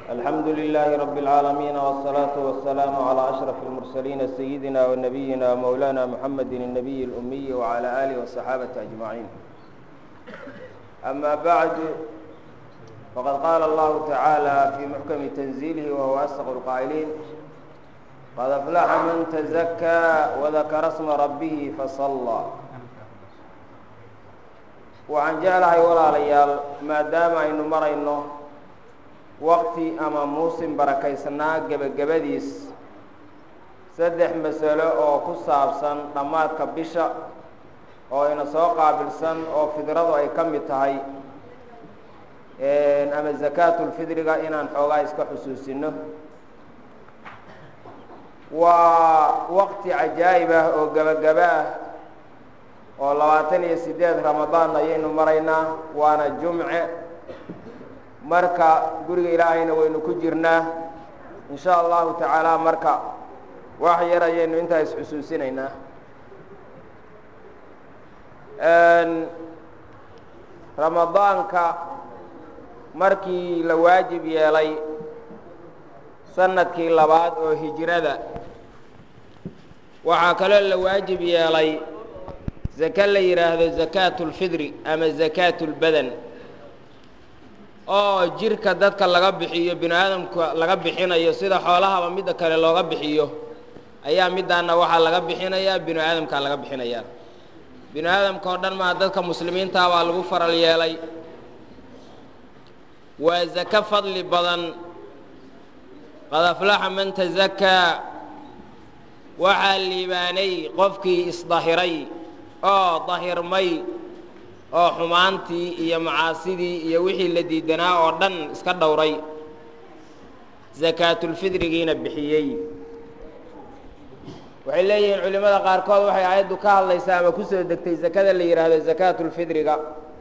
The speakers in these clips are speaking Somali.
الحمد لله رب العالمين والصلاة والسلام على أشرف المرسلين سيدنا ونبينا مولانا محمد النبي الأمي وعلى آله والصحابة أجمعين أما بعد فقد قال الله تعالى في محكم تنزيله وهو أصدق القائلين قد أفلح من تزكى وذكر اسم ربه فصلى waxaan jeclahay walaalayaal maadaama aynu marayno waqti ama muusin barakaysanaa gebagabadiis saddex masalo oo ku saabsan dhammaadka bisha oo ina soo qaabilsan oo fidradu ay ka mid tahay ama zakaatulfidriga inaan xoogaa iska xusuusino waa waqti cajaa'ib ah oo gebagaba ah oo labaatan iyo siddeed ramadaan ayaynu maraynaa waana jumce marka guriga ilaahayna waynu ku jirnaa in sha allahu tacaala marka wax yar ayaynu intaa isxusuusinaynaa ramadaanka markii la waajib yeelay sanadkii labaad oo hijrada waxaa kaloo la waajib yeelay zake la yidhaahdo zakaatu lfidri ama zakaatu lbadan oo jirka dadka laga bixiyo bini aadamka laga bixinayo sida xoolahaba midda kale looga bixiyo ayaa middaana waxaa laga bixinayaa bini aadamkaa laga bixinayaa bini aadamka oo dhan maa dadka muslimiintaa baa lagu faral yeelay waa zake fadli badan qad aflaxa man tazakaa waxaa liibaanay qofkii isdahiray oo dahirmay oo xumaantii iyo macaasidii iyo wixii la diidanaa oo dhan iska dhowray zakaatulfidrigiina bixiyey waxay leeyihiin culimmada qaarkood waxay aayaddu ka hadlaysaa ama kusoo degtay zakada la yidhaahdo zakaatulfidriga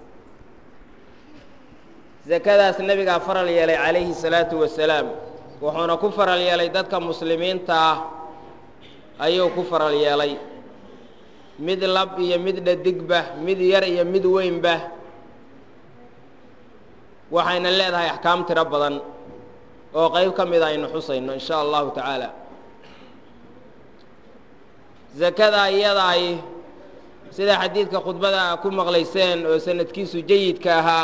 zakadaas nebigaa faral yeelay calayhi salaatu wasalaam wuxuuna ku faral yeelay dadka muslimiinta ah ayuu ku faral yeelay mid lab iyo mid dhadigba mid yar iyo mid weynba waxayna leedahay axkaam tiro badan oo qayb ka mida aynu xusayno in sha allahu tacaala zakada iyadaay sida xadiidka khudbada ku maqlayseen oo sanadkiisu jayidka ahaa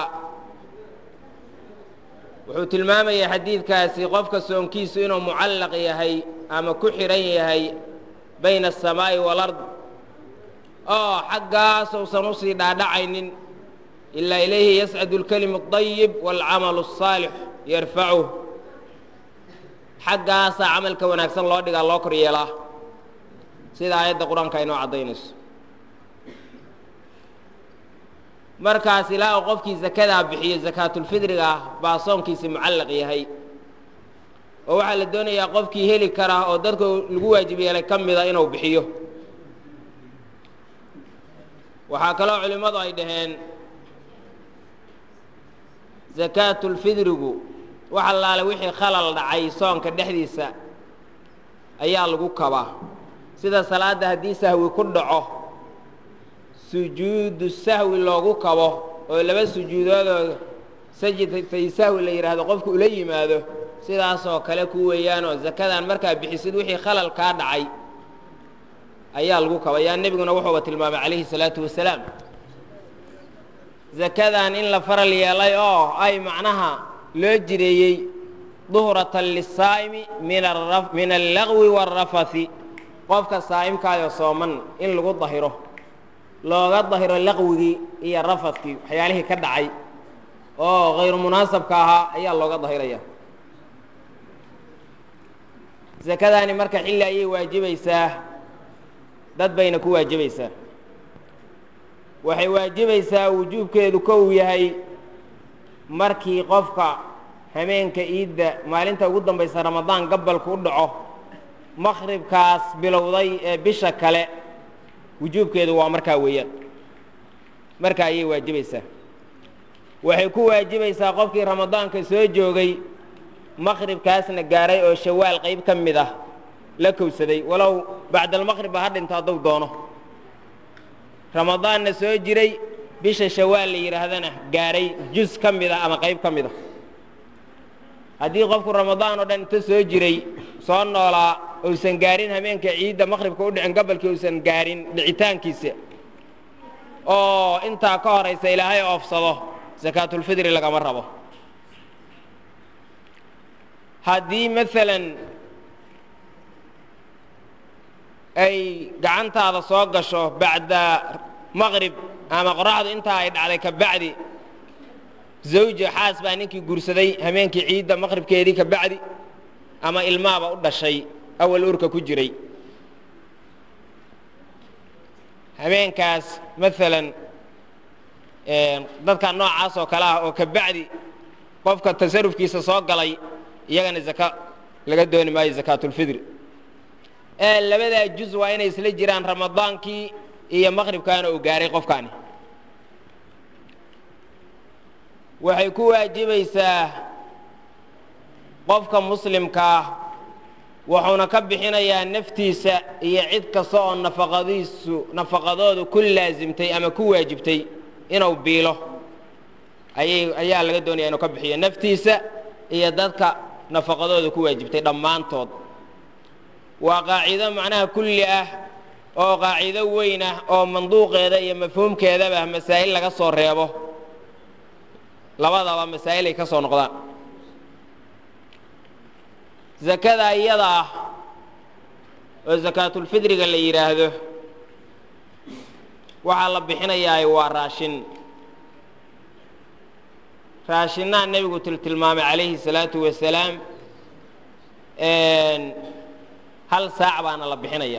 wuxuu tilmaamayay xadiidkaasi qofka soonkiisu inuu mucallaq yahay ama ku xidhan yahay bayna aلsamaa'i wاlard oo xaggaas uusan usii dhaadhacaynin ilaa ilayhi yascadu اlkelimu الطayib wاlcamalu الsaalix yarfacuh xaggaasaa camalka wanaagsan loo dhigaa loo kor yeelaa sida aayadda qur-aanka aynoo caddaynayso markaas ilaa uu qofkii zakadaa bixiyo zakaatulfidriga ah baa soonkiisi mucallaq yahay oo waxaa la doonayaa qofkii heli karaa oo dadka lagu waajib yeelay ka mida inuu bixiyo waxaa kaloo culimmadu ay dhaheen zakaatulfidrigu wax allaale wixii khalal dhacay soonka dhexdiisa ayaa lagu kabaa sida salaadda haddii sahwi ku dhaco sujuudu sahwi loogu kabo oo laba sujuudoodoo sajdatay sahwi la yidhaahdo qofku ula yimaado sidaasoo kale ku weeyaanoo zakadan markaa bixisid wixii khalal kaa dhacay ayaa lagu kabayaa nebiguna wuxuuba tilmaamay calayhi salaatu wasalaam zakadan in la faral yeelay oo ay macnaha loo jireeyey duhratan lisaa'imi min allagwi waalrafathi qofka saa'imkaayoo sooman in lagu dahiro looga dahiro laqwigii iyo rafadkii waxyaalihii ka dhacay oo hayru munaasabka ahaa ayaa looga dahiraya zakadaani marka xilli ayay waajibaysaa dad bayna ku waajibaysaa waxay waajibaysaa wujuubkeedu kow yahay markii qofka hameenka iidda maalinta ugu dambaysa ramadaan gabalku u dhaco maqribkaas bilowday ee bisha kale wujuubkeedu waa markaa weeyaan markaa ayay waajibaysaa waxay ku waajibaysaa qofkii ramadaanka soo joogay maqribkaasna gaaray oo shawaal qayb ka mid ah la kowsaday walow bacdalmaqribba ha dhinto hadduu doono ramadaanna soo jiray bisha shawaal la yidhaahdana gaaray juz ka mid a ama qayb ka mid a haddii qofku ramadaan oo dhan inta soo jiray soo noolaa uusan gaarin hameenka ciidda maqribka u dhicin gobolkii uusan gaarin dhicitaankiisa oo intaa ka horaysa ilaahay oofsado sakaatulfidri lagama rabo haddii maalan ay gacantaada soo gasho bacda maqrib ama qoraxdu intaa ay dhacday ka bacdi zawja xaas baa ninkii guursaday hameenkii ciidda maqribkeedii ka bacdi ama ilmaaba u dhashay awal urka ku jiray habeenkaas maalan dadka noocaas oo kale ah oo ka bacdi qofka tasarufkiisa soo galay iyagana zaka laga dooni maayo zakaatulfidri ee labadaa juz waa inay isla jiraan ramadaankii iyo maqribkaana uu gaaray qofkaani waxay ku waajibaysaa qofka muslimkaa wuxuuna ka bixinayaa naftiisa iyo cid kasta oo nafaqadiisu nafaqadoodu ku laasimtay ama ku waajibtay inuu biilo ayay ayaa laga doonaya inuu ka bixiyo naftiisa iyo dadka nafaqadooda ku waajibtay dhammaantood waa qaacido macnaha kulli ah oo qaacido weyn ah oo manduuqeeda iyo mafhuumkeedaba masaa'il laga soo reebo labadaba masaa'il ay ka soo noqdaan zakada iyada ah oo sakaatulfidriga la yidhaahdo waxaa la bixinayaa waa raashin raashinaha nebigu tiltilmaamay calayhi salaatu wasalaam hal saac baana la bixinaya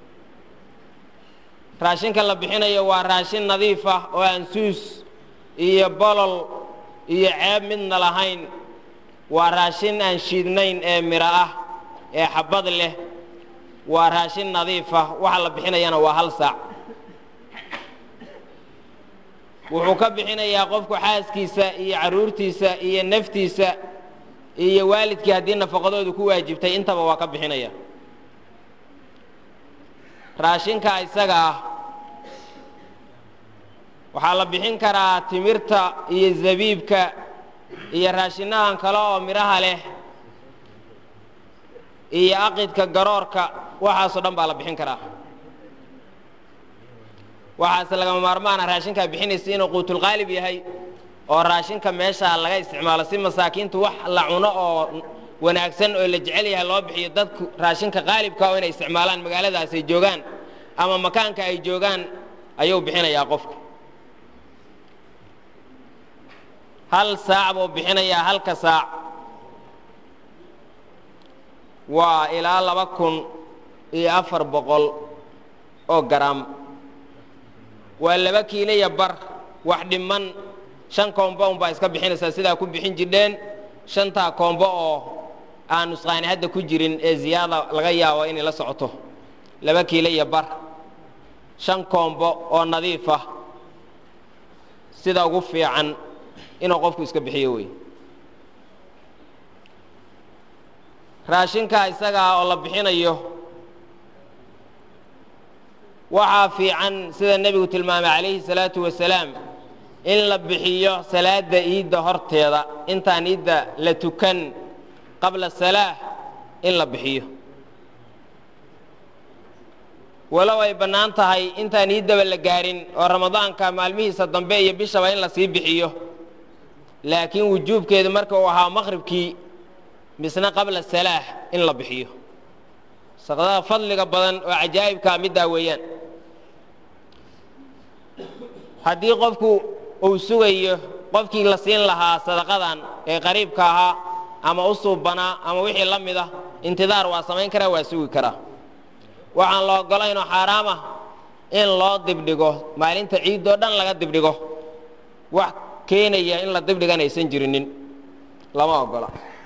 raashinka la bixinayo waa raashin nadiif ah oo aan suus iyo bolol iyo ceeb midna lahayn waa raashin aan shiidnayn ee miro ah ee xabad leh waa raashin nadiif ah waxa la bixinayana waa hal saac wuxuu ka bixinayaa qofku xaaskiisa iyo carruurtiisa iyo naftiisa iyo waalidkii haddii nafaqadoodu ku waajibtay intaba waa ka bixinaya raashinka isaga ah waxaa la bixin karaa timirta iyo zabiibka iyo raashinahan kale oo midhaha leh iyo aqidka garoorka waxaasoo dhan baa la bixin karaa waxaase lagama maarmaana raashinkaa bixinaysa inuu quutulqaalib yahay oo raashinka meeshaa laga isticmaalo si masaakiintu wax la cuno oo wanaagsan oo la jecel yahay loo bixiyo dadku raashinka qaalibka oo inay isticmaalaan magaaladaas ay joogaan ama makaanka ay joogaan ayuu bixinayaa qofku hal saac buu bixinayaa halka saac waa ilaa laba kun iyo afar boqol oo garaam waa laba kiilaya bar wax dhiman shan koombo un baa iska bixinaysaa sidaa ku bixin jirdheen shantaa koombo oo aan nusqaani hadda ku jirin ee ziyaada laga yaabo inay la socoto laba kiilo iyo bar shan koombo oo nadiif ah sida ugu fiican inuu qofku iska bixiyo wey raashinkaa isagaa oo la bixinayo waxaa fiican sida nebigu tilmaamay calayhi salaatu wasalaam in la bixiyo salaada iidda horteeda intaan iidda la tukan qabla salaa in la bixiyo walow ay bannaan tahay intaan iiddaba la gaarin oo ramadaanka maalmihiisa dambe iyo bishaba in la sii bixiyo laakiin wujuubkeedu marka uu ahaa maqribkii misna qabla salaax in la bixiyo saqdada fadliga badan oo cajaa'ibkaa middaa weeyaan haddii qofku uu sugayo qofkii la siin lahaa sadaqadan ee qariibka ahaa ama u suubanaa ama wixii la mid ah intidaar waa samayn karaa waa sugi karaa waxaan la ogolaynoo xaaraam ah in loo dibdhigo maalinta ciiddoo dhan laga dibdhigo wax keenaya in la dibdhigan aysan jirinin lama ogola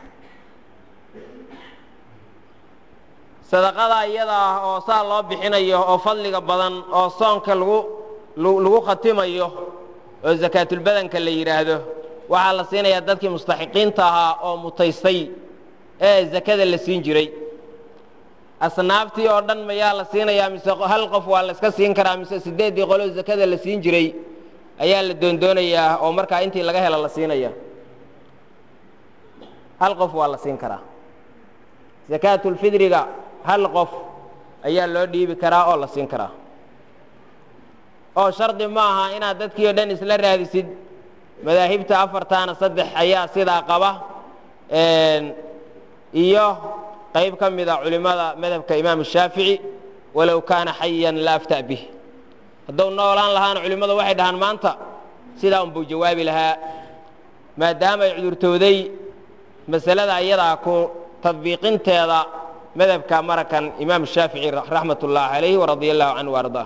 sadaqada iyada ah oo saa loo bixinayo oo fadliga badan oo soonka lagu lagu khatimayo oo sakaatulbadanka la yidhaahdo waxaa la siinayaa dadkii mustaxiqiinta ahaa oo mutaystay ee zakada la siin jiray asnaaftii oo dhan mayaa la siinayaa mise hal qof waa la iska siin karaa mise siddeeddii qoloo zakada la siin jiray ayaa la doondoonayaa oo markaa intii laga helo la siinaya hal qof waa la siin karaa sakaatulfidriga hal qof ayaa loo dhiibi karaa oo la siin karaa oo shardi ma aha inaad dadkii o dhan isla raadisid madaahibta afartaana saddex ayaa sidaa qaba iyo qayb ka mid a culimmada madhabka imaamu shaafici walow kaana xayan la afta' bih hadduu noolaan lahaana culimmadu waxay dhahaan maanta sidaa unbuu jawaabi lahaa maadaama ay cudurtooday masalada iyadaa ku tadbiiqinteeda madhabka marakan imaamu shaafici raxmat ullaahi calayhi waradia allahu canhu ardaa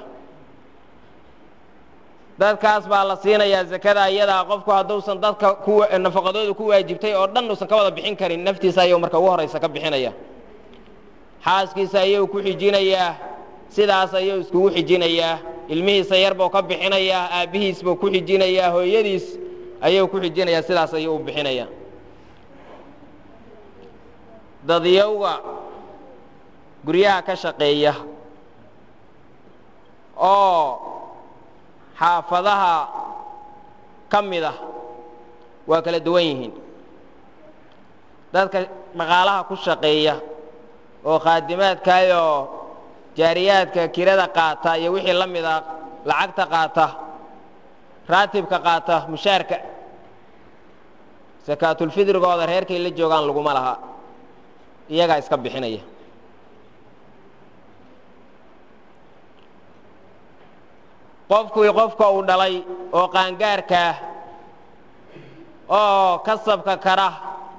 dadkaas baa la siinayaa zakada iyadaa qofku hadduusan dadka nafaqadooda ku waajibtay oo dhan uusan ka wada bixin karin naftiisa ayuu marka ugu horaysa ka bixinaya xaaskiisa ayuu ku xijinayaa sidaas ayuu iskugu xijinayaa ilmihiisa yar buu ka bixinayaa aabbihiis buu ku xijinayaa hooyadiis ayuu ku xijinayaa sidaas ayuu u bixinayaa dadyowga guryaha ka shaqeeya oo xaafadaha ka mid ah waa kala duwan yihiin dadka dhaqaalaha ku shaqeeya oo khaadimaadkaayoo jaariyaadka kirada qaata iyo wixii la mid a lacagta qaata raatibka qaata mushaarka sakaatulfidrigooda reerkay la joogaan laguma laha iyagaa iska bixinaya qofkii qofka uu dhalay oo qaangaarkaah oo kasabka kara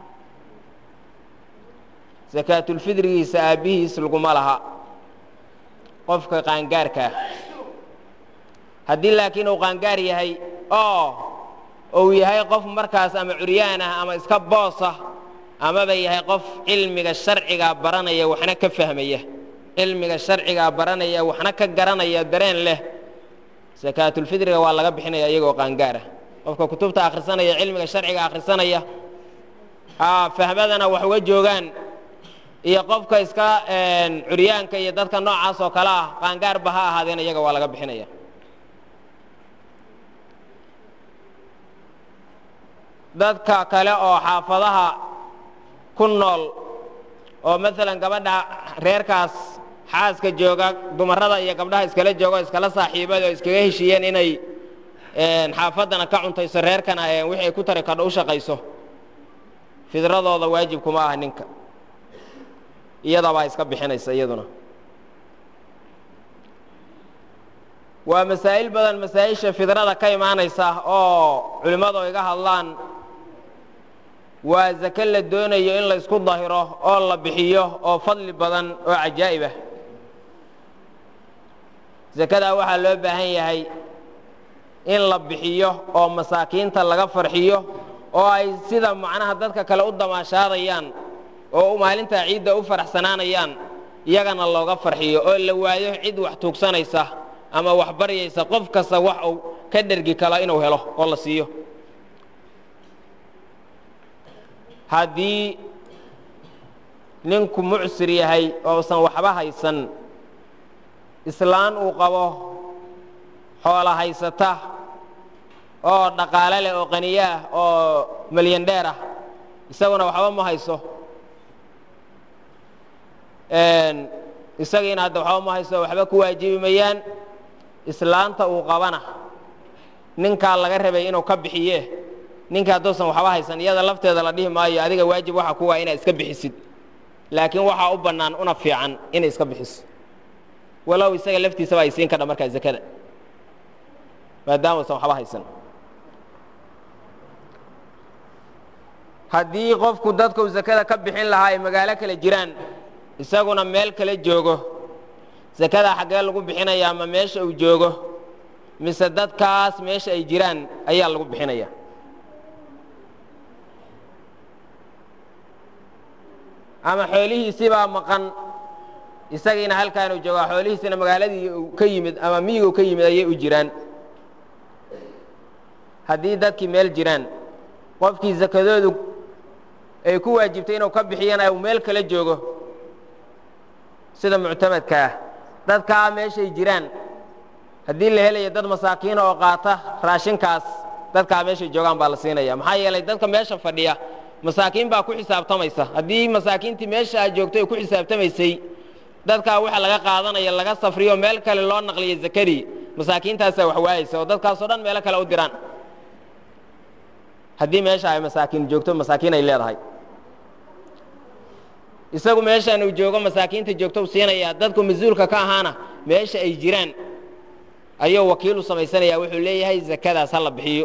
sakaatulfidrigiisa aabbihiis laguma laha qofka qaangaarkaah haddii laakiin uu qaangaar yahay oo uu yahay qof markaas ama curyaan ah ama iska boosa amaba yahay qof cilmiga sharcigaa baranaya waxna ka fahmaya cilmiga sharcigaa baranaya waxna ka garanaya dareen leh sakaatulfidriga waa laga bixinaya iyagoo qaangaara qofka kutubta akhrisanaya cilmiga sharciga akhrisanaya fahmadana wax uga joogaan iyo qofka iska curyaanka iyo dadka noocaas oo kale ah qaangaarba ha ahaadeen iyaga waa laga bixinaya dadka kale oo xaafadaha ku nool oo maalan gabadha reerkaas xaaska jooga dumarada iyo gabdhaha iskala jooga o iskala saaxiibada oo iskaga heshiiyeen inay xaafaddana ka cuntayso reerkana wixii ay ku tari kadho u shaqayso fidradooda waajib kuma ah ninka iyadabaa iska bixinaysa iyaduna waa masaa'il badan masaa-isha fidrada ka imaanaysa oo culimmadu iga hadlaan waa zake la doonayo in la isku dahiro oo la bixiyo oo fadli badan oo cajaa'ib ah zakadaa waxaa loo baahan yahay in la bixiyo oo masaakiinta laga farxiyo oo ay sida macnaha dadka kale u damaashaadayaan oo maalintaa ciidda u faraxsanaanayaan iyagana looga farxiyo oo la waayo cid wax tuugsanaysa ama wax baryaysa qof kasta wax uu ka dhergi kalo inuu helo oo la siiyo haddii ninku mucsir yahay ousan waxba haysan islaan uu qabo xoola haysata oo dhaqaale leh oo qaniyo ah oo malyandheer ah isaguna waxba ma hayso isagiina hadda waxba ma hayso waxba ku waajibi mayaan islaanta uu qabana ninkaa laga rabay inuu ka bixiye ninka hadduusan waxba haysan iyada lafteeda la dhihi maayo adiga waajib waxa ku waa inaad iska bixisid laakiin waxaa u bannaan una fiican inay iska bixiso walow isaga laftiisaba ay siin kadha markaa zakada maadaama usan waxba haysan haddii qofku dadku zakada ka bixin lahaa ay magaalo kale jiraan isaguna meel kale joogo zakada xaggee lagu bixinaya ama meesha uu joogo mise dadkaas meesha ay jiraan ayaa lagu bixinaya ama xoolihiisibaa maqan isagiina halkaanuu joogaa xoolihiisina magaaladii uu ka yimid ama miyigu ka yimid ayay u jiraan haddii dadkii meel jiraan qofkii zakadoodu ay ku waajibtay inuu ka bixiyana uu meel kala joogo sida muctamadka ah dadkaa meeshay jiraan haddii la helayo dad masaakiina oo qaata raashinkaas dadkaa meeshay joogaan baa la siinaya maxaa yeelay dadka meesha fadhiya masaakiin baa ku xisaabtamaysa haddii masaakiintii meesha aad joogto ay ku xisaabtamaysay dadkaa waxa laga qaadanaya laga safriyo meel kale loo naqliyo zakadii masaakiintaasaa wax waayaysa oo dadkaasoo dhan meelo kale u diraan haddii meesha ay masaakiin joogto masaakiin ay leedahay isagu meeshaan uu joogo masaakiinta joogto u siinaya dadku mas-uulka ka ahaana meesha ay jiraan ayuu wakiil u samaysanaya wuxuu leeyahay zakadaas ha la bixiyo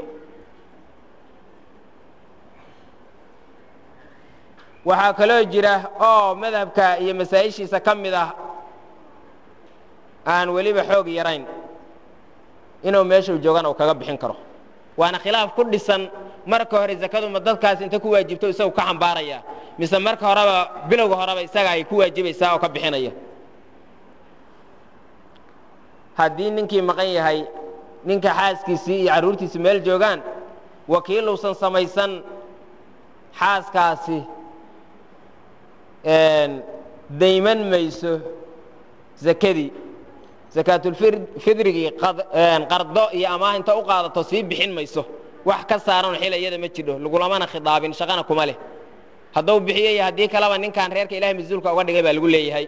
waxaa kaloo jira oo madhabka iyo masaa'ishiisa ka mid ah aan weliba xoog yarayn inuu meeshuu joogana uu kaga bixin karo waana khilaaf ku dhisan marka hore zakadu ma dadkaas inta ku waajibto isagu ka xambaaraya mise marka horeba bilowga horeba isaga ay ku waajibaysaa oo ka bixinaya haddii ninkii maqan yahay ninka xaaskiisii iyo carruurtiisi meel joogaan wakiil uusan samaysan xaaskaasi dayman mayso zakadii zakaatulfidrigii qardo iyo amaah inta u qaadato sii bixin mayso wax ka saaran xil iyada ma jidho lagulamana khidaabin shaqana kuma leh hadduu bixiyo iyo haddii kaleba ninkan reerka ilahay mas-uulka uga dhigay baa lagu leeyahay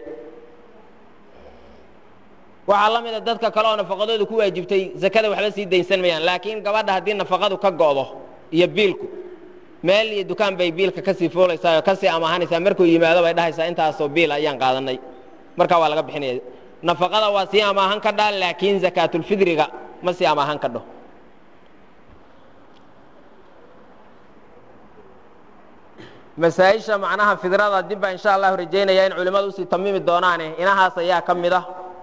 waxaa la mida dadka kale oo nafaqadooda ku waajibtay zakada waxba sii daynsan mayaan laakiin gabadha haddii nafaqadu ka go'do iyo biilku meel iyo dukaan bay biilka kasii fuulaysaa oo kasii amaahanaysaa markuu yimaado bay dhahaysaa intaasoo biil ayaan qaadanay markaa waa laga bixinaya nafaqada waa sii amaahan ka dhaa laakiin zakaatulfidriga ma sii amaahan ka dho masaa-isha macnaha fidrada dib baa insha allahu rajaynaya in culimmadu usii tamiimi doonaane inahaas ayaa ka mid ah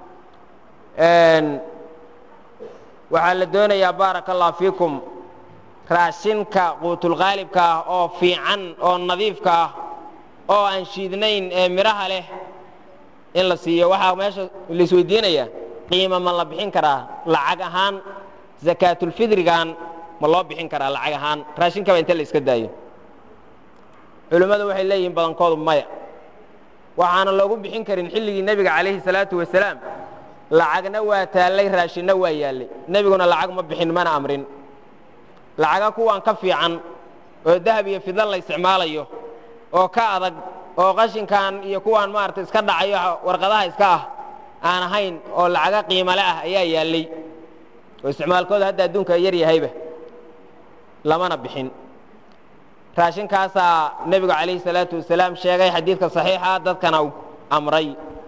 waxaa la doonayaa baaraka allah fiikum raashinka quutulqaalibka ah oo fiican oo nadiifka ah oo aan shiidnayn ee midhaha leh in la siiyo waxaa meesha laisweydiinaya qiima ma la bixin karaa lacag ahaan zakaatulfidrigan ma loo bixin karaa lacag ahaan raashinkaba inta la iska daayo culimmadu waxay leeyihiin badankoodu maya waxaana loogu bixin karin xilligii nebiga calayhi salaatu wasalaam lacagna waa taallay raashinna waa yaallay nebiguna lacag ma bixin mana amrin lacaga kuwaan ka fiican oo dahab iyo fidlan la isticmaalayo oo ka adag oo qashinkan iyo kuwaan maaragtay iska dhacayo warqadaha iska ah aan ahayn oo lacaga qiimale ah ayaa yaallay oo isticmaalkooda hadda adduunka yar yahayba lamana bixin raashinkaasaa nebigu calayhi salaatu wasalaam sheegay xadiidka saxiixa dadkana u amray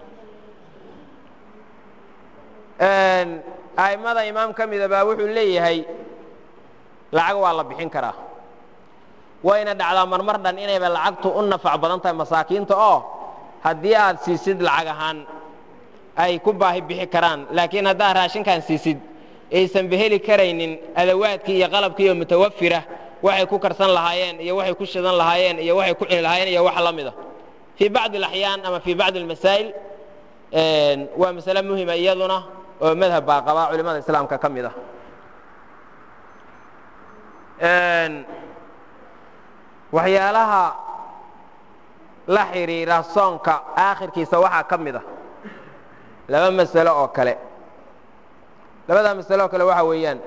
a'immada imaam ka mida baa wuxuu leeyahay lacag waa la bixin karaa wayna dhacdaa marmar dhan inayba lacagtu u nafac badan tahay masaakiinta oo haddii aad siisid lacag ahaan ay ku baahi bixi karaan laakiin haddaad raashinkan siisid aysan beheli karaynin adawaadkii iyo qalabkii oo mutawafira waxay ku karsan lahaayeen iyo waxay ku shidan lahaayeen iyo waxay ku cuni lahaayeen iyo wax la mida fii bacdi alaxyaan ama fii bacdi almasaa'il waa masale muhima iyaduna oo madhab baa qabaa culimada islaamka ka mid ah waxyaalaha la xidhiira soonka aakhirkiisa waxaa ka mid ah laba masalo oo kale labadaa masalo oo kale waxa weeyaan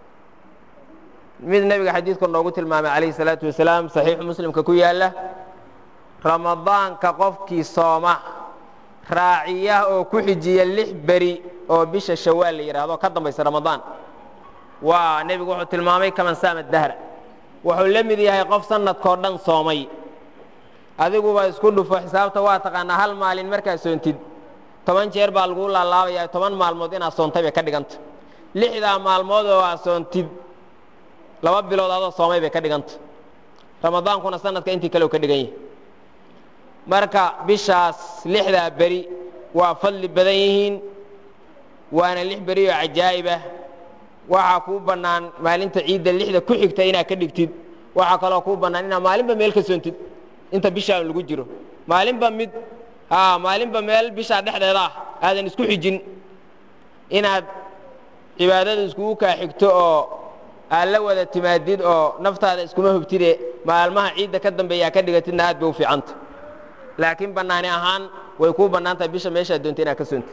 mid nebiga xadiidku noogu tilmaamay calayhi salaatu wasalaam saxiixu muslimka ku yaalla ramadaanka qofkii sooma raaciya oo ku xijiya lix beri oo bisha shawaal la yidhaahdo ka dambaysa ramadaan waa nebigu wuxuu tilmaamay kaman saama dahra wuxuu la mid yahay qof sanadkoo dhan soomay adiguba isku dhufo xisaabta waa taqaanaa hal maalin markaad soontid toban jeer baa laguu laalaabayaa toban maalmood inaad soontay bay ka dhiganta lixdaa maalmood oo aad soontid laba bilood adoo soomay bay ka dhiganta ramadaankuna sanadka intii kale u ka dhigan yahay marka bishaas lixdaa beri waa fadli badan yihiin waana lix beri oo cajaa'ibah waxaa kuu bannaan maalinta ciidda lixda ku xigta inaad ka dhigtid waxaa kaloo kuu bannaan inaad maalinba meel ka soontid inta bishaan lagu jiro maalinba mid a maalinba meel bishaa dhexdeeda ah aadan isku xijin inaad cibaadada iskugu kaa xigto oo aad la wada timaadid oo naftaada iskuma hubtide maalmaha ciidda ka dambeeya aad ka dhigatidna aad bay u fiicanta laakiin bannaani ahaan way kuu bannaan tahay bisha meeshaad doonta inaad ka soontid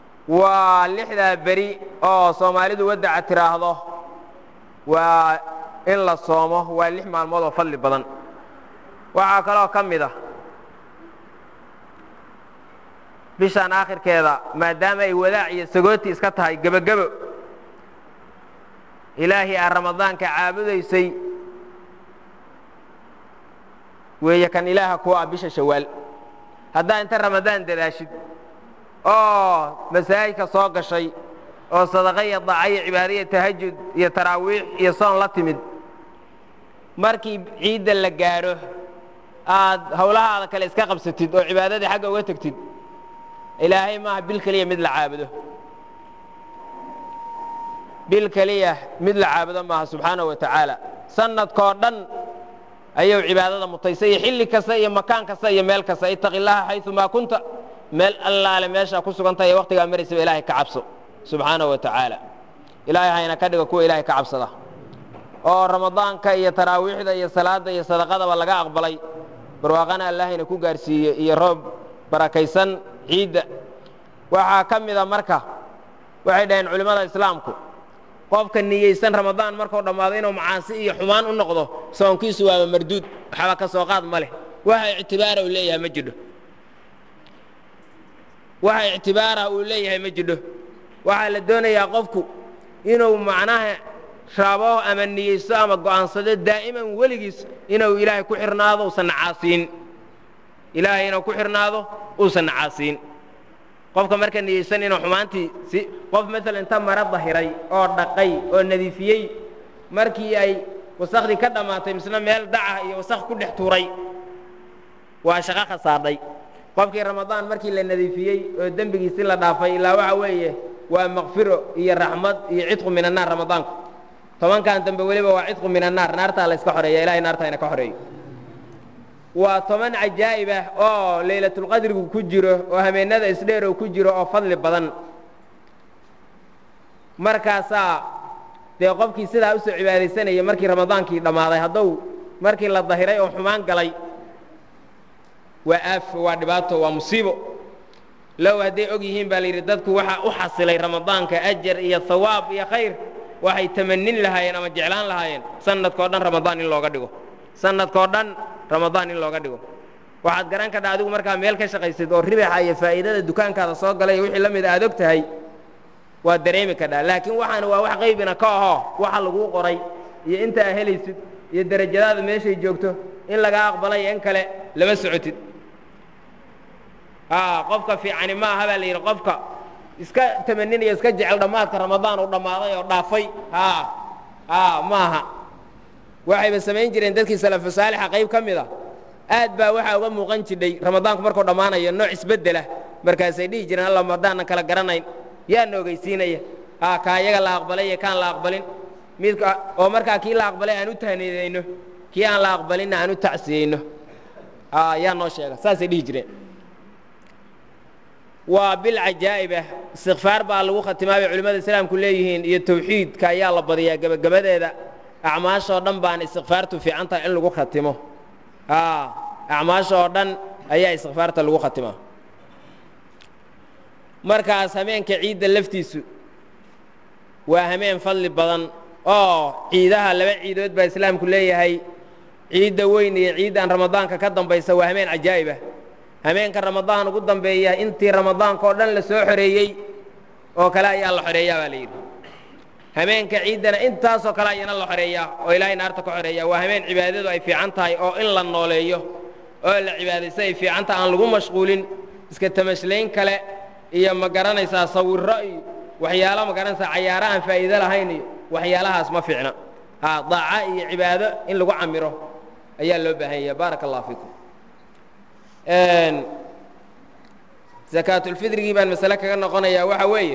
waa lixdaa beri oo soomaalidu wadaca tiraahdo waa in la soomo waa lix maalmood oo fadli badan waxaa kaloo ka mid ah bishaan aakhirkeeda maadaama ay wadaac iyo sagooti iska tahay gebogebo ilaahay aa ramadaanka caabudaysay weeye kan ilaaha kuwa ah bisha shawaal haddaa inta ramadaan dadaashid oo masaajidka soo gashay oo sadaqa iyo daaca iyo cibaada iyo tahajud iyo taraawiix iyo soon la timid markii ciidda la gaadho aad howlahaada kale iska qabsatid oo cibaadadii xagga uga tegtid ilaahay maaha bil keliya mid la caabudo bil keliya mid la caabudo maaha subxaanahu wa tacaala sanadkoo dhan ayuu cibaadada mutaysay iyo xilli kasta iyo makaan kasta iyo meel kasta itaqi llaha xayumaa kunta meel allaale meeshaa ku sugan tahay ee waktigaa maraysaba ilaahay ka cabso subxaanahu wa tacaala ilaahay hayna ka dhigo kuwa ilaahay ka cabsada oo ramadaanka iyo taraawiixda iyo salaadda iyo sadaqadaba laga aqbalay barwaaqana allahayna ku gaarsiiye iyo roob barakaysan ciidda waxaa ka mida marka waxay dhaheen culimmada islaamku qofka niyeysan ramadaan markuu dhammaado inuu macaasi iyo xumaan u noqdo soonkiisu waaba marduud waxba ka soo qaad ma leh waxa ictibaara uu leeyahay ma jidho waxa ictibaara uu leeyahay ma jidho waxaa la doonayaa qofku inuu macnaha rabo ama niyeysto ama go'aansado daa'iman weligiis inuu ilaahay ku xirnaado uusan nacaasiin ilaahay inuu ku xirnaado uusan nacaasiin qofka marka niyeysan inuu xumaantii si qof maalan inta mara dahiray oo dhaqay oo nadiifiyey markii ay wasakhdii ka dhammaatay misna meel daca iyo wasakh ku dhex tuuray waa shaqo khasaadhay qofkii ramadaan markii la nadiifiyey oo dembigiisi la dhaafay ilaa waxa weeye waa makfiro iyo raxmad iyo cidqu min annaar ramadaanku tobankan dambe weliba waa cidqu min annaar naartaa la iska xoreeya ilahay naartaa ina ka xoreeyo waa toban cajaa'ib ah oo laylatulqadrigu ku jiro oo habeennada isdheerow ku jiro oo fadli badan markaasaa dee qofkii sidaa usoo cibaadaysanaya markii ramadaankii dhammaaday hadduu markii la dahiray oo xumaan galay waa aafo waa dhibaato waa musiibo low hadday og yihiin baa la yidhi dadku waxaa u xasilay ramadaanka ajar iyo hawaab iyo khayr waxay tamanin lahaayeen ama jeclaan lahaayeen sanadkao dhan ramadaan in looga dhigo sanadkao dhan ramadaan in looga dhigo waxaad garan kadha adigu markaa meel ka shaqaysid oo ribaxa iyo faa'iidada dukaankaada soo galay iyo wixii la mida aad og tahay waad dareemi kadhaa laakiin waxaana waa wax qaybina ka ahoo waxa laguu qoray iyo inta aa helaysid iyo derajadaada meeshay joogto in lagaa aqbalay in kale lama socotid qofka fiicani ma aha baa la yidhi qofka iska tamaninaya iska jecel dhammaadka ramadaan uu dhammaaday oo dhaafay ma aha waxayba samayn jireen dadkii salafu saalixa qayb ka mid a aad baa waxaa uga muuqan jidhay ramadaanku markuu dhammaanayo nooc isbeddelah markaasay dhihi jireen alla madaanan kala garanayn yaana ogeysiinaya kaa iyaga la aqbalay iyo kaan la aqbalin midka oo markaa kii la aqbalay aan u tahniidayno kii aan la aqbalinna aan u tacsiyeyno yaa noo sheega saasay dhihi jireen waa bil cajaa'ib ah istikfaar baa lagu khatimaa bay culimmada islaamku leeyihiin iyo tawxiidka ayaa la badiyaa gebagabadeeda acmaashoo dhan baana istikfaartu fiican tahay in lagu khatimo acmaasha oo dhan ayaa istikfaarta lagu khatimaa markaas hameenka ciidda laftiisu waa hameen fadli badan oo ciidaha laba ciidood baa islaamku leeyahay ciidda weyn iyo ciiddan ramadaanka ka dambaysa waa hameen cajaa'ib ah hameenka ramadaan ugu dambeeya intii ramadaanka oo dhan la soo xoreeyey oo kale ayaa la xoreeyaa baa la yidhi hameenka ciiddana intaasoo kale ayana la xoreeyaa oo ilaahay naarta ka xoreeya waa hameen cibaadadu ay fiican tahay oo in la nooleeyo oo la cibaadaysto ay fiican tahay aan lagu mashquulin iska tamashlayn kale iyo ma garanaysaa sawirro iyo waxyaalo ma garanaysaa cayaaro aan faa'iido lahayn iyo waxyaalahaas ma fiicna daaca iyo cibaado in lagu camiro ayaa loo baahan yaha baaraka allah fiikum sakaatulfidrigii baan masale kaga noqonayaa waxa weeye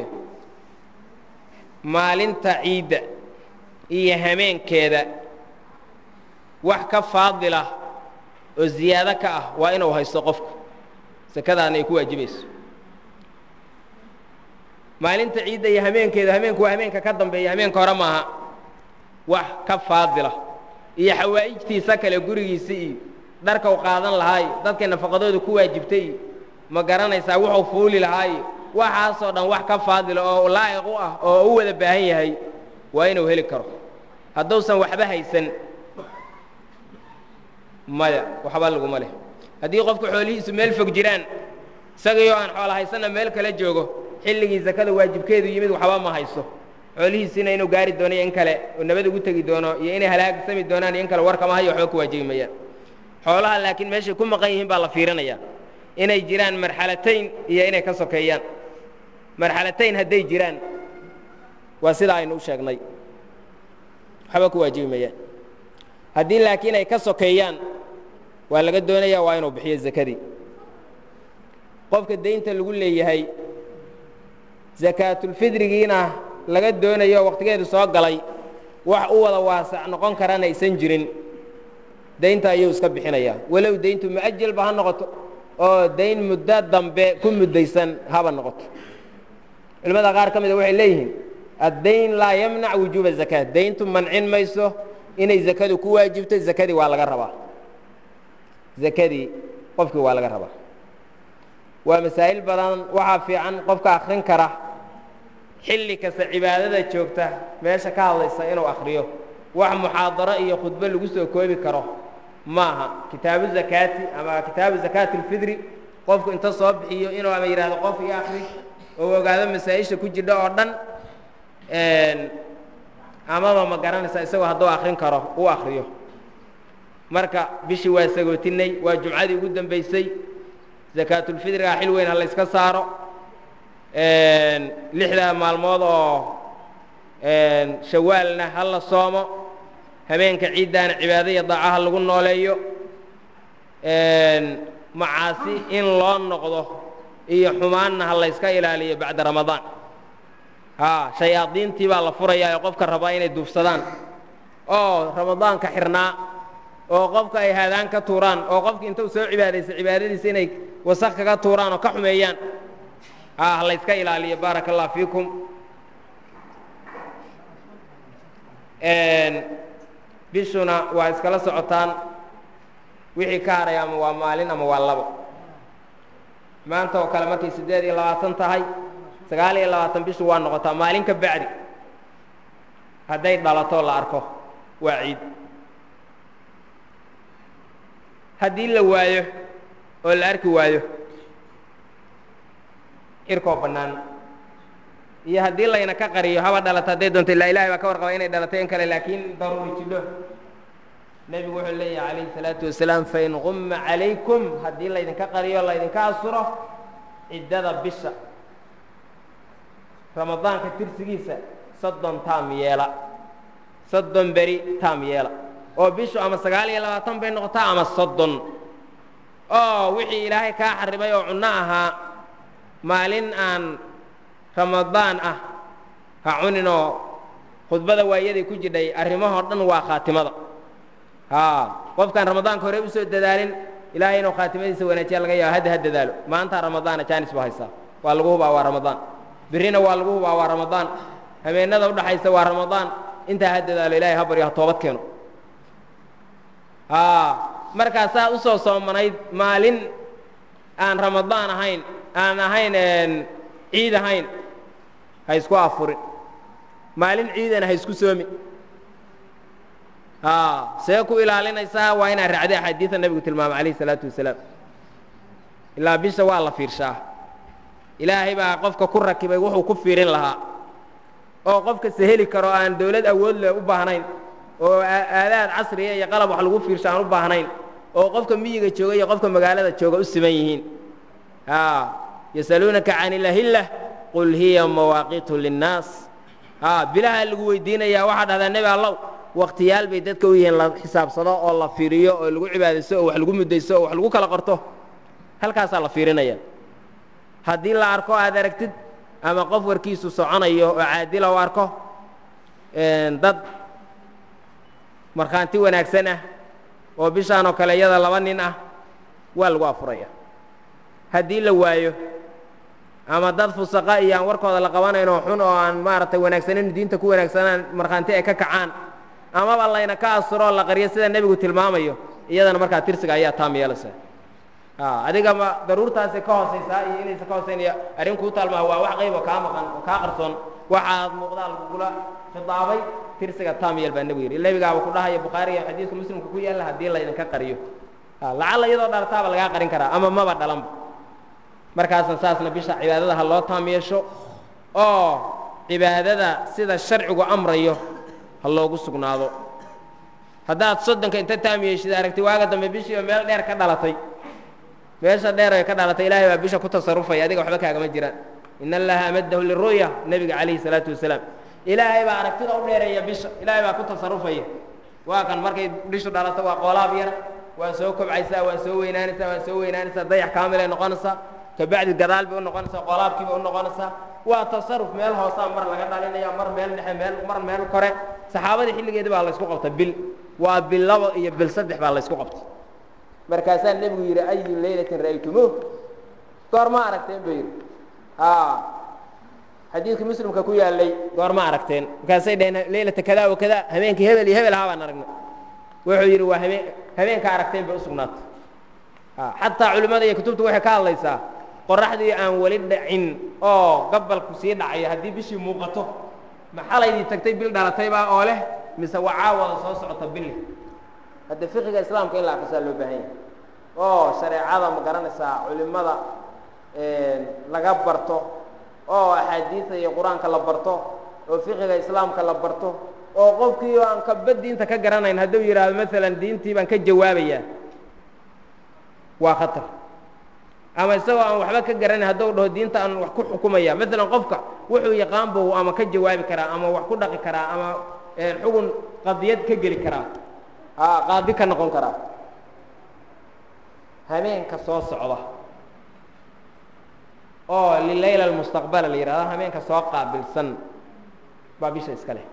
maalinta ciidda iyo hameenkeeda wax ka faadila oo ziyaado ka ah waa inuu haysto qofku sakadaana ay ku waajibayso maalinta ciidda iyo hameenkeeda hameenku waa hameenka ka dambeeya hameenka hore maaha wax ka faadila iyo xawaa'ijtiisa kale gurigiisa iyo dharka u qaadan lahaayo dadkay nafaqadooda ku waajibtay iyo ma garanaysaa wuxuu fuuli lahaayo waxaasoo dhan wax ka faadila oo laa'iq u ah oo u wada baahan yahay waa inuu heli karo hadduusan waxba haysan maya waxba laguma leh haddii qofku xoolihiisu meel fog jiraan isagaiyo aan xoola haysanna meel kala joogo xilligii zakada waajibkeedu yimid waxba ma hayso xoolihiisiina inuu gaari doono iyo in kale oo nabad ugu tegi doono iyo inay halaagsami doonaan iyo in kale warkama hayo waxba ku waajibi mayaan xoolaha laakiin meeshay ku maqan yihiin baa la fiirinaya inay jiraan marxalatayn iyo inay ka sokeeyaan marxalatayn hadday jiraan waa sidaa aynu u sheegnay waxba ku waajibi mayaan haddii laakiin ay ka sokeeyaan waa laga doonaya waa inuu bixiyo zakadii qofka daynta lagu leeyahay sakaatulfidrigiina laga doonayo waqtigeedu soo galay wax u wada waasac noqon karana aysan jirin daynta ayuu iska bixinayaa walow dayntu mu'ajalba ha noqoto oo dayn muddo dambe ku muddaysan haba noqoto culimmada qaar ka mida waxay leeyihiin addayn laa yamnac wujuuba zakaa dayntu mancin mayso inay zakadu ku waajibto zakadii waa laga rabaa zakadii qofkii waa laga rabaa waa masaa'il badan waxaa fiican qofka akrin kara xilli kasta cibaadada joogta meesha ka hadlaysa inuu akriyo wax muxaadaro iyo khudbo lagu soo koobi karo maaha kitaabu zakaati ama kitaabu zakaati اlfidri qofku inta soo bixiyo inuu ama yidhahdo qof iyo akri oo ogaado masaa-isha ku jidha oo dhan amaba ma garanaysa isagoo hadduu akrin karo uu akriyo marka bishii waa sagootinay waa jumcadii ugu dambaysay zakaatulfidriga xil weyn ha la yska saaro lixda maalmood oo shawaalna ha la soomo habeenka ciiddaana cibaado iyo daacaha lagu nooleeyo macaasi in loo noqdo iyo xumaanna ha la yska ilaaliyo bacda ramadaan haa shayaadiintii baa la furayaa ee qofka rabaa inay duufsadaan oo ramadaanka xirnaa oo qofka ay haadaan ka tuuraan oo qofki intuu soo cibaadaysa cibaadadiisa inay wasaq kaga tuuraan oo ka xumeeyaan haa ha la yska ilaaliyo baaraka allah fiikum bishuna waa iskala socotaan wixii ka haray ama waa maalin ama waa labo maanta oo kale markay siddeed iyo labaatan tahay sagaal iyo labaatan bishu waa noqotaa maalin ka bacdi hadday dhalato la arko waa ciid haddii la waayo oo la arki waayo cirkoo bannaan iyo haddii layna ka qariyo haba dhalato hadday doonto ilaa ilahay baa ka warqaba inay dhalatay in kale laakiin daruuri jidho nebigu wuxuu leeyahay calayhi salaatu wasalaam fain qumma calaykum haddii laydinka qariyo laydinka asuro ciddada bisha ramadaanka tirsigiisa soddon taam yeela soddon beri taam yeela oo bishu ama sagaal iyo labaatan bay noqotaa ama soddon oo wixii ilaahay kaa xaribay oo cunno ahaa maalin aan ramadaan ah ha cuninoo khudbada waayaday ku jidhay arrimahoo dhan waa khaatimada haa qofkaan ramadaanka hore usoo dadaalin ilaahay inuu khaatimadiisa wanaajiya laga yaabo hadda ha dadaalo maantaa ramadaana jaanis buu haysaa waa lagu hubaa waa ramadaan birrina waa lagu hubaa waa ramadaan habeenada udhaxaysa waa ramadaan intaa ha dadaalo ilahay ha baryo ha toobad keeno haa markaasaa usoo soomanayd maalin aan ramadaan ahayn aan ahayn ciid ahayn ha isku afurin maalin ciidana ha isku soomi haa see ku ilaalinaysaa waa inaad raacday axaadiida nebigu tilmaamay calayhi isalaatu wasalaam ilaa bisha waa la fiirshaa ilaahay baa qofka ku rakibay wuxuu ku fiirin lahaa oo qofka seheli karo aan dawlad awood leh u baahnayn oo aadaad casriya iyo qalab wax lagu fiirsho aan u baahnayn oo qofka miyiga jooga iyo qofka magaalada jooga u siman yihiin haa yasaluunaka can ilahillah qul hiya mawaaqitu linnaas haa bilaha lagu weydiinayaa waxaa dhahdaa nebi allow waktiyaal bay dadka u yihiin la xisaabsado oo la fiiriyo oo lagu cibaadaysto oo wax lagu muddaysto oo wax lagu kala qorto halkaasaa la fiirinaya haddii la arko aad aragtid ama qof warkiisu soconayo oo caadila u arko dad markhaanti wanaagsan ah oo bishaan oo kale iyada laba nin ah waa lagu afuraya haddii la waayo ama dad fusaqa iyo aan warkooda la qabanayn oo xun oo aan maaragtay wanaagsanin diinta ku wanaagsanaan markhaanti ay ka kacaan amaba layna ka asuro oo la qariyo sida nebigu tilmaamayo iyadana markaa tirsiga ayaa taam yeelaysa adiga ma daruurtaasay ka hoosaysaa iyo inaysan ka hoosayn iyo arrin kuu taalmaa waa wax qayb oo kaa maqan oo kaa qarsoon waxaad muuqdaa lagugula khidaabay tirsiga taamyeel baa nebigu yidhi nebigaaba ku dhahaya bukhaariga xadiiska muslimka ku yaalla haddii laydinka qariyo lacalla iyadoo dhalataaba lagaa qarin karaa ama maba dhalanba markaasna saasna bisha cibaadada ha loo taam yeesho oo cibaadada sida sharcigu amrayo ha loogu sugnaado haddaad soddonka inta taam yeeshid aragti waaga dambe bishiiba meel dheer ka dhalatay meesha dheer ay ka dhalatay ilaahay baa bisha ku tasarufaya adiga waxba kaagama jiraan in allaha amadahu liru'ya nebiga calayhi salaatu wasalaam ilaahay baa aragtida u dheereeya bisha ilaahay baa ku tasarufaya waa kan markay bishu dhalato waa qoolaab yar waa soo kobcaysaa waa soo weynaanaysaa waa soo weynaanaysaa dayax kaamilay noqonaysaa kabacdi gadaal bay u noqonaysaa qoolaabkii bay u noqonaysaa waa tasaruf meel hoosaa mar laga dhalinaya mar meel dhexe meel mar meel kore saxaabadii xilligeedii baa laysku qabta bil waa bil labo iyo bil saddex baa laysku qabtay markaasaa nebigu yidhi ayu laylatin ra'aytumuuh goorma aragteen buu yidhi xadiidkii muslimka ku yaalay goorma aragteen markaasay dhaheen leylata kada wa kada habeenkii hebel iyo hebel ahaa baan aragnay wuxuu yidhi waa habeen habeenka aragteen bay usugnaatay xataa culimmada iyo kutubta waxay ka hadlaysaa qoraxdii aan weli dhacin oo gabalku sii dhacayo haddii bishii muuqato maxalaydii tagtay bil dhalatayba oo leh mise waa caawada soo socota bili hadde fiqiga islaamka in la akrisaa loo baahan yahay oo shareecada ma garanaysaa culimmada laga barto oo axaadiida iyo qur-aanka la barto oo fiqiga islaamka la barto oo qofkii aan kaba diinta ka garanayn hadduu yidhaahdo maalan diintii baan ka jawaabayaa waa khatar ama isagoo aan waxba ka garanayn hadduu dhaho diinta aan wax ku xukumaya maalan qofka wuxuu yaqaan buu ama ka jawaabi karaa ama wax ku dhaqi karaa ama xugun qadiyad ka geli karaa qaadi ka noqon karaa habeenka soo socda oo lilayla almustaqbala la yidhahdo habeenka soo qaabilsan baa bisha iska leh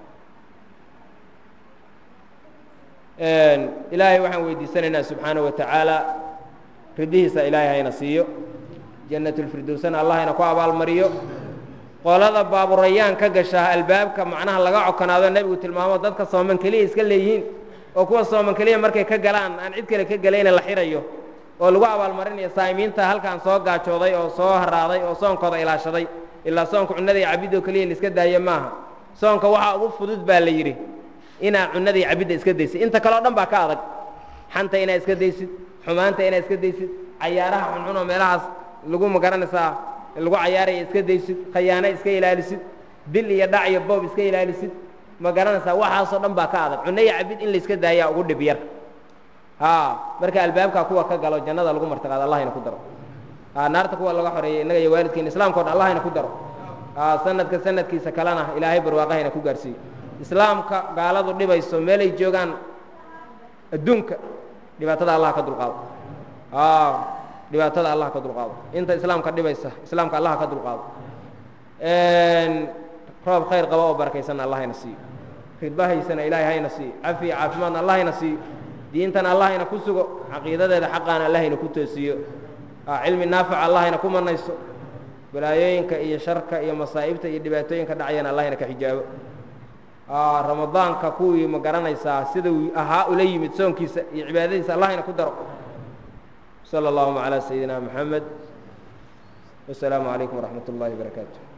ilaahay waxaan weydiisanaynaa subxaanaه wa tacaala ridihiisa ilaahay hayna siiyo jannatulfirdowsana allah hayna ku abaalmariyo qolada baaburayaan ka gasha albaabka macnaha laga cokonaado nebigu tilmaamo dadka sooman keliya iska leeyihiin oo kuwa sooman keliya markay ka galaan aan cid kale ka gelayna la xirayo oo lagu abaalmarinayo saa'imiinta halkaan soo gaajooday oo soo haraaday oo soonkooda ilaashaday ilaa soonka cunnada iyo cabidoo keliya la iska daayo maaha soonka waxaa ugu fudud baa la yidhi inaa cunnada iyo cabidda iska daysid inta kale o dhan baa ka adag xanta inaad iska daysid xumaanta inaad iska daysid cayaaraha xunxun oo meelahaas lagu magaranaysaa lagu cayaaraya iska daysid khayaano iska ilaalisid dil iyo dhac iyo boob iska ilaalisid ma garanaysaa waxaasoo dhan baa ka adag cunno iyo cabid in la iska daayaa ugu dhib yar marka albaabkaa kuwa ka galo jannada lagu martiqaado allahayna ku daro naarta kuwa laga xoreeyey innaga iyo waalidkeena islamka o dhan allahayna ku daro sanadka sanadkiisa kalena ilaahay barwaaqahayna ku gaarsiiyo islaamka gaaladu dhibayso meelay joogaan adduunka dhibaatada allah ka dulqaado dhibaatada allah ka dulqaado inta islaamka dhibaysa islaamka allah ka dulqaado roob khayr qaba oo barakaysanna allah hayna siiyo ridbahaysana ilaahay hayna siiyo cafiya caafimaadna allah hayna siiyo diintana allah hayna ku sugo caqiidadeeda xaqaana allah hayna ku toosiyo cilmi naafica allah hayna ku manayso balaayooyinka iyo sharka iyo masaa'ibta iyo dhibaatooyinka dhacayana allah hayna ka xijaabo ramadaanka kuwii ma garanaysaa siduu ahaa ula yimid soonkiisa iyo cibaadadiisa allah hayna ku daro slى اllهma عlى سيدina mحamed والسلام عaليكم ورحمaة الlahi وبaرaكاته